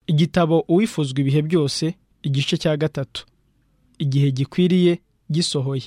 igitabo uwifuzwa ibihe byose igice cya gatatu igihe gikwiriye gisohoye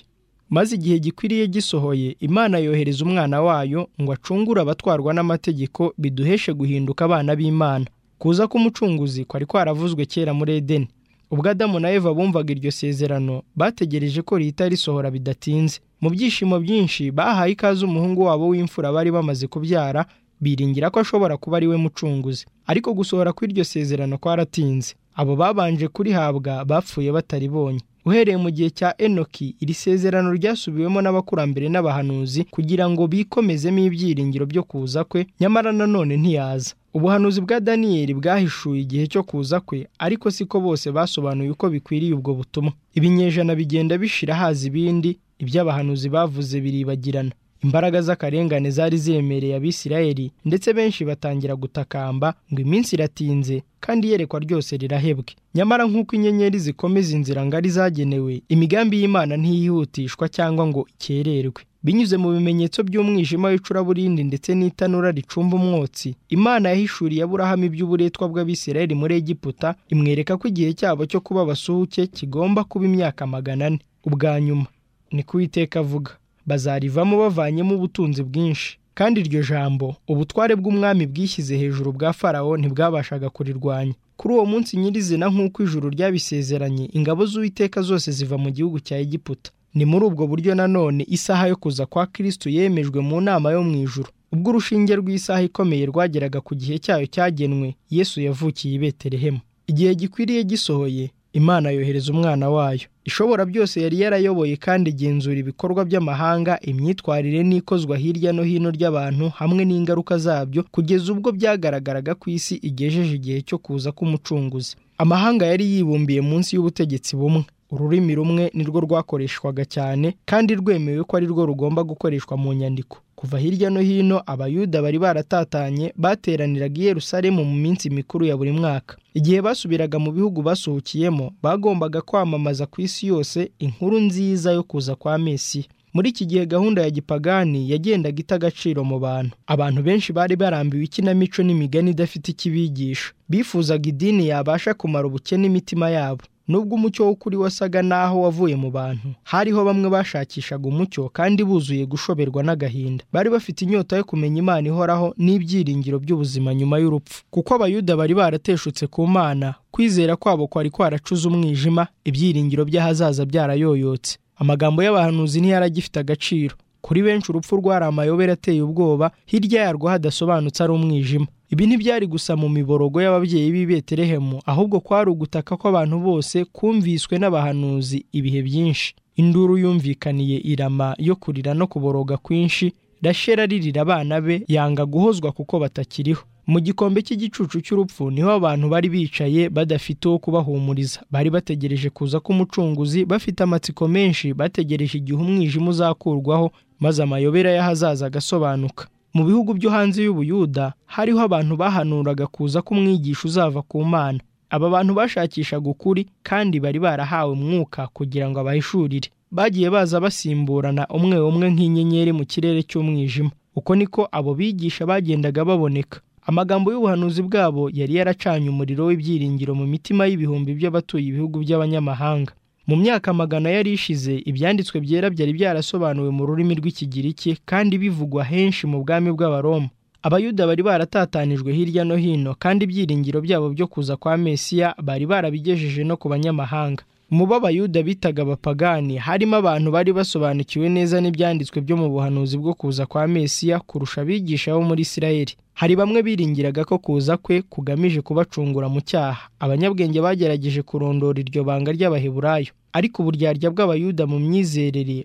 maze igihe gikwiriye gisohoye imana yohereza umwana wayo ngo acungure abatwarwa n'amategeko biduheshe guhinduka abana b'imana kuza k'umucunguzi kwari kwaravuzwe kera muri edeni ubwo adamu na eva bumvaga iryo sezerano bategereje ko rihita risohora bidatinze mu byishimo byinshi bahaye ikaze umuhungu wabo w'imfura bari bamaze kubyara biringira ko ashobora kuba ari we mucunguzi ariko gusohora kw'iryo sezerano kwaratinze abo babanje kurihabwa bapfuye bataribonye uhereye mu gihe cya enoki iri sezerano ryasubiwemo n'abakurambere n'abahanuzi kugira ngo bikomezemo ibyiringiro byo kuza kwe nyamara nanone ntiyaza ubuhanuzi bwa daniyeli bwahishuye igihe cyo kuza kwe ariko siko bose basobanuye uko bikwiriye ubwo butumwa ibinyejana bigenda bishira haza ibindi iby'abahanuzi bavuze biribagirana imbaraga z'akarengane zari ziremereye abisirayeli ndetse benshi batangira gutakamba ngo iminsi iratinze kandi iyerekwa ryose rirahebwe nyamara nk'uko inyenyeri zikomeza inzira ngari zagenewe imigambi y'imana ntiyihutishwa cyangwa ngo ikererwe binyuze mu bimenyetso by'umwijima w'icuraburindi ndetse n'itanura ricumba umwotsi imana yahishuriye aburahamu iby'uburetwa bw'abisirayeli muri egiputa imwereka ko igihe cyabo cyo kuba abasuhuke kigomba kuba imyaka magana ane ubwa nyuma ni kuwiteka avuga bazarivamo bavanyemo ubutunzi bwinshi kandi iryo jambo ubutware bw'umwami bwishyize hejuru bwa farawo ntibwabashaga kurirwanya kuri uwo munsi nyirizina nk'uko ijuru ryabisezeranye ingabo z'uwiteka zose ziva mu gihugu cya egiputa ni muri ubwo buryo nanone isaha yo kuza kwa kirisitu yemejwe mu nama yo mu ijuru ubwo urushinge rw'isaha ikomeye rwageraga ku gihe cyayo cyagenwe yesu yavukiye i betelehemu igihe gikwiriye gisohoye imana yohereza umwana wayo ishobora byose yari yarayoboye kandi igenzura ibikorwa by'amahanga imyitwarire n'ikozwa hirya no hino ry'abantu hamwe n'ingaruka zabyo kugeza ubwo byagaragaraga ku isi igejeje igihe cyo kuza k'umucunguzi amahanga yari yibumbiye munsi y'ubutegetsi bumwe ururimi rumwe nirwo rwakoreshwaga cyane kandi rwemewe ko ari rwo rugomba gukoreshwa mu nyandiko kuva hirya no hino abayuda bari baratatanye bateraniraga i Yerusalemu mu minsi mikuru ya buri mwaka igihe basubiraga mu bihugu basuhukiyemo bagombaga kwamamaza ku isi yose inkuru nziza yo kuza kwa Mesiya muri iki gihe gahunda ya gipagani yagendaga ita agaciro mu bantu abantu benshi bari barambiwe ikinamico n'imigani idafite ikibigisha bifuzaga idini yabasha kumara ubukene imitima yabo nubwo umucyo w'ukuri wasaga n'aho wavuye mu bantu hariho bamwe bashakishaga umucyo kandi buzuye gushoberwa n'agahinda bari bafite inyota yo kumenya imana ihoraho n'ibyiringiro by'ubuzima nyuma y'urupfu kuko abayuda bari barateshutse ku mana kwizera kwabo kwari kwaracuze umwijima ibyiringiro by'ahazaza byarayoyotse amagambo y'abahanuzi ntiyaragifite agaciro kuri benshi urupfu rwari amayobera ateye ubwoba hirya yarwo hadasobanutse ari umwijima ibi ntibyari gusa mu miborogo y'ababyeyi b'i Betelehemu ahubwo kwari ugutaka kw'abantu bose kumviswe n'abahanuzi ibihe byinshi induru yumvikaniye irama yo kurira no kuboroga kwinshi rashera ririra abana be yanga guhozwa kuko batakiriho mu gikombe cy'igicucu cy'urupfu niho abantu bari bicaye badafite uwo kubahumuriza bari bategereje kuza k'umucunguzi bafite amatsiko menshi bategereje igihe umwijima uzakurwaho maze amayobera y'ahazaza agasobanuka mu bihugu byo hanze y'ubuyuda hariho abantu bahanuraga kuza k'umwigisha uzava ku mana aba bantu bashakishaga ukuri kandi bari barahawe umwuka kugira ngo abahishurire bagiye baza basimburana umwe umwe nk'inyenyeri mu kirere cy'umwijima uko niko abo bigisha bagendaga baboneka amagambo y'ubuhanuzi bwabo yari yaracanye umuriro w'ibyiringiro mu mitima y'ibihumbi by'abatuye ibihugu by'abanyamahanga mu myaka magana yari ishize ibyanditswe byera byari byarasobanuwe mu rurimi rw'ikigiriki kandi bivugwa henshi mu bwami bw'abaroma abayuda bari baratatanijwe hirya no hino kandi ibyiringiro byabo byo kuza kwa mesiya bari barabigejeje no ku banyamahanga mu bo abayuda bitaga abapagani harimo abantu bari basobanukiwe neza n'ibyanditswe byo mu buhanuzi bwo kuza kwa mesiya kurusha abigisha bo muri isirayeli hari bamwe biringiraga ko kuza kwe kugamije kubacungura mu cyaha abanyabwenge bagerageje kurondora iryo banga ry'abaheburayo ariko uburyarya bw'abayuda mu myizerere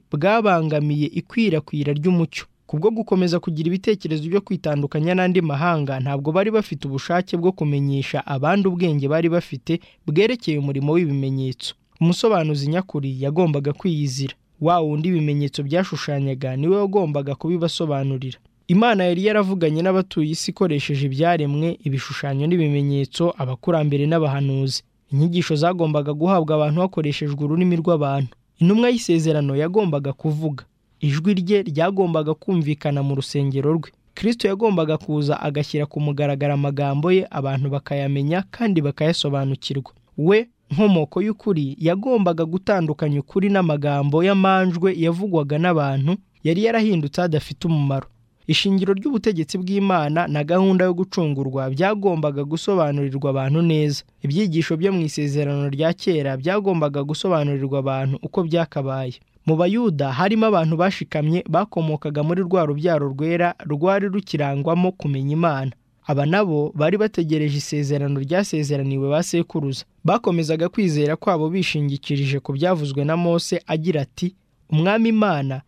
bwabangamiye ikwirakwira ry'umucyo kubwo gukomeza kugira ibitekerezo byo kwitandukanya n'andi mahanga ntabwo bari bafite ubushake bwo kumenyesha abandi ubwenge bari bafite bwerekeye umurimo w'ibimenyetso umusobanuzi nyakuri yagombaga kwiyizira wa wundi ibimenyetso byashushanyaga niwe wagombaga kubibasobanurira imana yari yaravuganye n'abatuye isi ikoresheje ibyaremwe ibishushanyo n'ibimenyetso abakurambere n'abahanuzi inyigisho zagombaga guhabwa abantu hakoreshejwe ururimi rw'abantu intumwa y'isezerano yagombaga kuvuga ijwi rye ryagombaga kumvikana mu rusengero rwe kirisito yagombaga kuza agashyira ku mugaragaro amagambo ye abantu bakayamenya kandi bakayasobanukirwa we nkomoko y'ukuri yagombaga gutandukanya ukuri n'amagambo y'amanjwe yavugwaga n'abantu yari yarahindutse adafite umumaro ishingiro ry'ubutegetsi bw'imana na gahunda yo gucungurwa byagombaga gusobanurirwa abantu neza ibyigisho byo mu isezerano rya kera byagombaga gusobanurirwa abantu uko byakabaye mu bayuda harimo abantu bashikamye bakomokaga muri rwa rubyaro rwera rwari rukirangwamo kumenya imana aba nabo bari bategereje isezerano ryasezeraniwe ba sekuruza bakomezaga kwizera kwabo bishingikirije ku byavuzwe na mose agira ati umwami imana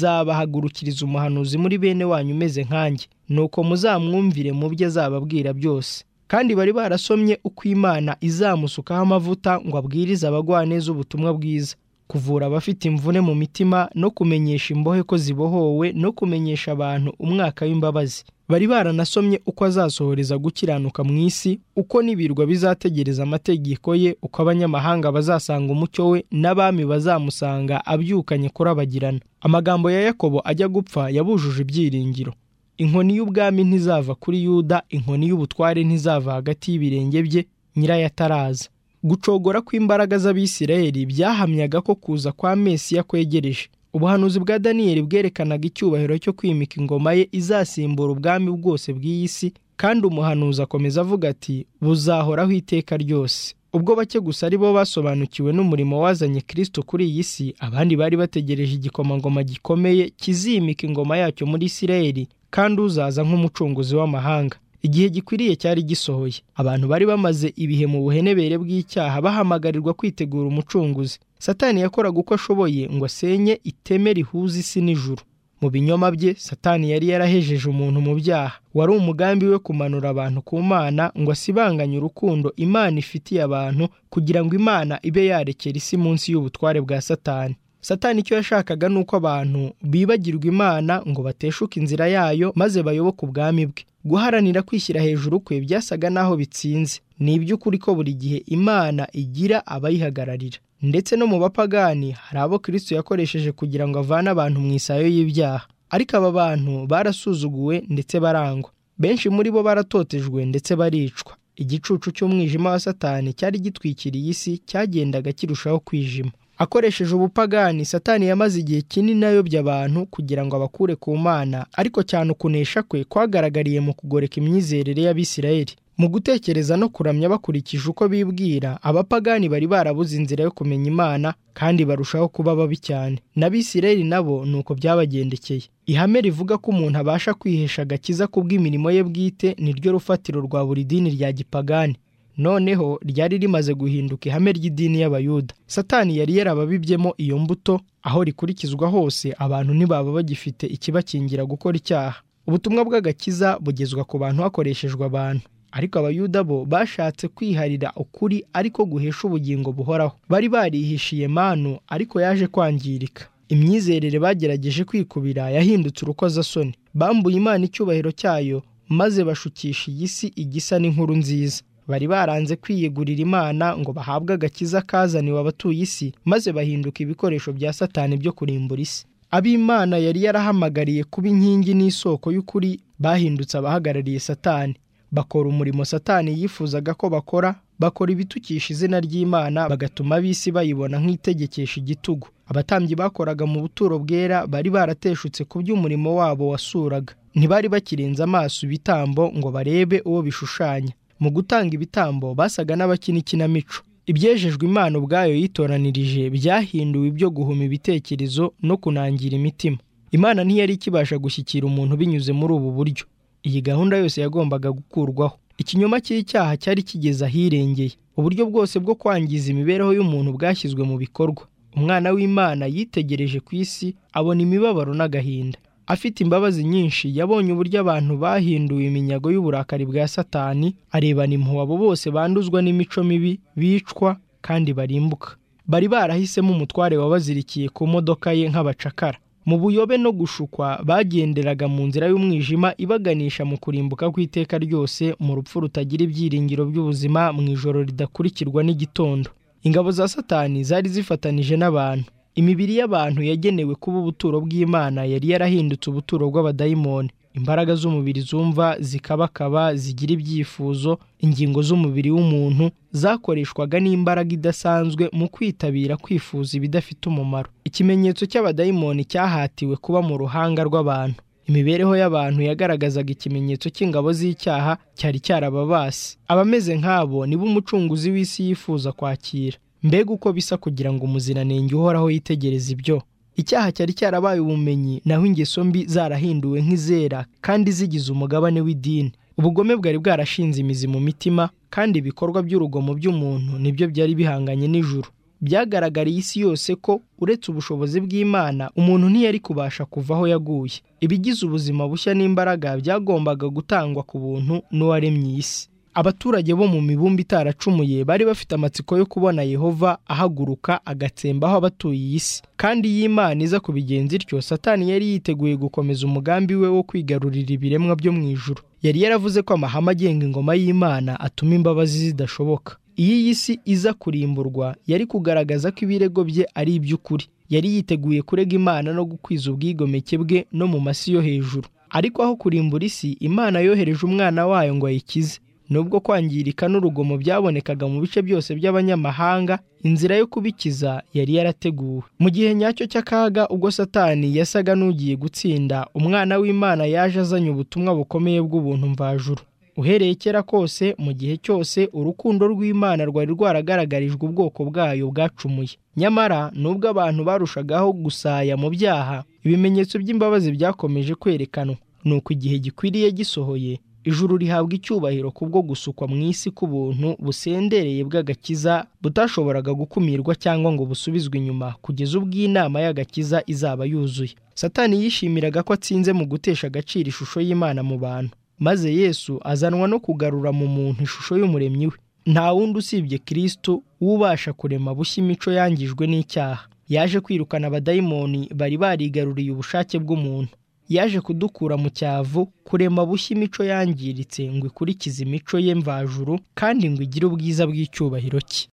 izabahagurukiriza umuhanuzi muri bene wanyu umeze nkanjye nuko muzamwumvire mu byo azababwira byose kandi bari barasomye uko imana izamusukaho amavuta ngo abwirize abagwaneza ubutumwa bwiza kuvura abafite imvune mu mitima no kumenyesha imbohe ko zibohowe no kumenyesha abantu umwaka w'imbabazi bari baranasomye uko azasohoreza gukiranuka mu isi uko n'ibirwa bizategereza amategeko ye uko abanyamahanga bazasanga umucyo we n'abami bazamusanga abyukanye kurabagirana amagambo ya yakobo ajya gupfa yabujuje ibyiringiro inkoni y'ubwami ntizava kuri yuda inkoni y'ubutware ntizava hagati y'ibirenge bye nyirayataraza gucogora kw'imbaraga z'abisirayeli byahamyaga ko kuza kwa mesiya kwegereje ubuhanuzi bwa daniyeli bwerekanaga icyubahiro cyo kwimika ingoma ye izasimbura ubwami bwose bw'iyi si kandi umuhanuzi akomeza avuga ati buzahoraho iteka ryose ubwo bake gusa ari bo basobanukiwe n'umurimo wazanye kirisito kuri iyi si abandi bari bategereje igikomangoma gikomeye kizimika ingoma yacyo muri isirayeli kandi uzaza nk'umucunguzi w'amahanga igihe gikwiriye cyari gisohoye abantu bari bamaze ibihe mu buhenebere bw'icyaha bahamagarirwa kwitegura umucunguzi satani yakoraga uko ashoboye ngo asenye iteme rihuza isi n'ijuru mu binyoma bye satani yari yarahejeje umuntu mu byaha wari umugambi we kumanura abantu ku mana ngo asibanganye urukundo imana ifitiye abantu kugira ngo imana ibe yarekera isi munsi y'ubutware bwa satani satani icyo yashakaga ni uko abantu bibagirwa imana ngo bateshuke inzira yayo maze bayoboke ubwami bwe guharanira kwishyira hejuru kwe byasaga n'aho bitsinze ni iby'ukuri ko buri gihe imana igira abayihagararira ndetse no mu bapagani hari abo kirisito yakoresheje kugira ngo avane abantu mu isayo y'ibyaha ariko aba bantu barasuzuguwe ndetse barangwa benshi muri bo baratotejwe ndetse baricwa igicucu cy'umwijima wa satani cyari gitwikiriye isi cyagendaga kirushaho kwijima akoresheje ubupagani satani yamaze igihe kinini ayobya abantu kugira ngo abakure ku mana ariko cyane ukunesha kwe kwagaragariye mu kugoreka imyizerere y'abisirayeli mu gutekereza no kuramya bakurikije uko bibwira abapagani bari barabuze inzira yo kumenya imana kandi barushaho kuba babi cyane n'abisirayeli nabo ni uko byabagendekeye ihame rivuga ko umuntu abasha kwihesha agakiza kubw'imirimo ye bwite niryo rufatiro rwa buri dini rya gipagani noneho ryari rimaze guhinduka ihame ry'idini y'abayuda satani yari yarababibyemo iyo mbuto aho rikurikizwa hose abantu ntibaba bagifite ikibakingira gukora icyaha ubutumwa bw'agakiza bugezwa ku bantu hakoreshejwe abantu ariko abayuda bo bashatse kwiharira ukuri ariko guhesha ubugingo buhoraho bari barihishiye manu ariko yaje kwangirika imyizerere bagerageje kwikubira yahindutse urukozasoni bambuye imana icyubahiro cyayo maze bashukisha iyi si igisa n'inkuru nziza bari baranze kwiyegurira imana ngo bahabwe agakiza kazaniwe abatuye isi maze bahinduka ibikoresho bya satani byo kurimbura isi ab'imana yari yarahamagariye kuba inkingi n'isoko y'ukuri bahindutse abahagarariye satani bakora umurimo satani yifuzaga ko bakora bakora ibitukisha izina ry'imana bagatuma ab'isi bayibona nk'itegekesha igitugu abatambyi bakoraga mu buturo bwera bari barateshutse ku by'umurimo wabo wasuraga ntibari bakirenza amaso ibitambo ngo barebe uwo bishushanya mu gutanga ibitambo basaga n'abakina ikinamico ibyejejwe imana ubwayo yitoranirije byahinduwe ibyo guhuma ibitekerezo no kunangira imitima imana ntiyari ikibasha gushyikira umuntu binyuze muri ubu buryo iyi gahunda yose yagombaga gukurwaho ikinyoma cy'icyaha cyari kigeze ahirengeye uburyo bwose bwo kwangiza imibereho y'umuntu bwashyizwe mu bikorwa umwana w'imana yitegereje ku isi abona imibabaro n'agahinda afite imbabazi nyinshi yabonye uburyo abantu bahinduye iminyago y'uburakari bwa satani arebana impuhwe abo bose banduzwa n'imico mibi bicwa kandi barimbuka bari barahisemo umutware wabazirikiye ku modoka ye nk'abacakara mu buyobe no gushukwa bagenderaga mu nzira y'umwijima ibaganisha mu kurimbuka kw'iteka ryose mu rupfu rutagira ibyiringiro by'ubuzima mu ijoro ridakurikirwa n'igitondo ingabo za satani zari zifatanije n'abantu imibiri y'abantu yagenewe kuba ubuturo bw'imana yari yarahindutse ubuturo bw'abadayimoni imbaraga z'umubiri zumva zikabakaba zigira ibyifuzo ingingo z'umubiri w'umuntu zakoreshwaga n'imbaraga idasanzwe mu kwitabira kwifuza ibidafite umumaro ikimenyetso cy'abadayimoni cyahatiwe kuba mu ruhanga rw'abantu imibereho y'abantu yagaragazaga ikimenyetso cy'ingabo z'icyaha cyari cyarababase abameze nk'abo nibo umucunguzi w'isi yifuza kwakira mbega uko bisa kugira ngo umuziranenge uhoraho yitegereze ibyo icyaha cyari cyarabaye ubumenyi naho ingeso mbi zarahinduwe nk'izera kandi zigize umugabane w'idini ubugome bwari bwarashinze imizi mu mitima kandi ibikorwa by'urugomo by'umuntu nibyo byari bihanganye n'ijuru byagaragariye isi yose ko uretse ubushobozi bw'imana umuntu ntiyari kubasha kuva aho yaguye ibigize ubuzima bushya n'imbaraga byagombaga gutangwa ku buntu n'uwaremye isi abaturage bo mu mibumbe itaracumuye bari bafite amatsiko yo kubona yehova ahaguruka agatsembaho abatuye isi kandi iyo imana iza kubigenza ityo satani yari yiteguye gukomeza umugambi we wo kwigarurira ibiremwa byo mu ijuru yari yaravuze ko amahame agenga ingoma y'imana atuma imbabazi zidashoboka iyo iyi si iza kurimburwa yari kugaragaza ko ibirego bye ari iby'ukuri yari yiteguye kurega imana no gukwiza ubwigomeke bwe no mu masi yo hejuru ariko aho kurimbura isi imana yohereje umwana wayo ngo ayikize nubwo kwangirika n'urugomo byabonekaga mu bice byose by'abanyamahanga inzira yo kubikiza yari yarateguwe mu gihe nyacyo cy'akaga ubwo satani yasaga n'ugiye gutsinda umwana w'imana yaje azanye ubutumwa bukomeye bw'ubuntu mvajuru uhereye kera kose mu gihe cyose urukundo rw'imana rwari rwaragaragarijwe ubwoko bwayo bwacumuye nyamara nubwo abantu barushagaho gusaya mu byaha ibimenyetso by'imbabazi byakomeje kwerekanwa ni uko igihe gikwiriye gisohoye ijuru rihabwa icyubahiro kubwo gusukwa mu isi k'ubuntu busendereye bw'agakiza butashoboraga gukumirwa cyangwa ngo busubizwe inyuma kugeza ubwo inama y'agakiza izaba yuzuye satani yishimiraga ko atsinze mu gutesha agaciro ishusho y'imana mu bantu maze yesu azanwa no kugarura mu muntu ishusho y'umuremyi we nta wundi usibye kirisitu w'ubasha kurema bushya imico yangijwe n'icyaha yaje kwirukana abadayimoni bari barigaruriye ubushake bw'umuntu yaje kudukura mu cyavu kurema bushya imico yangiritse ngo ikurikize imico ye mvajuru kandi ngo igire ubwiza bw'icyubahiro cye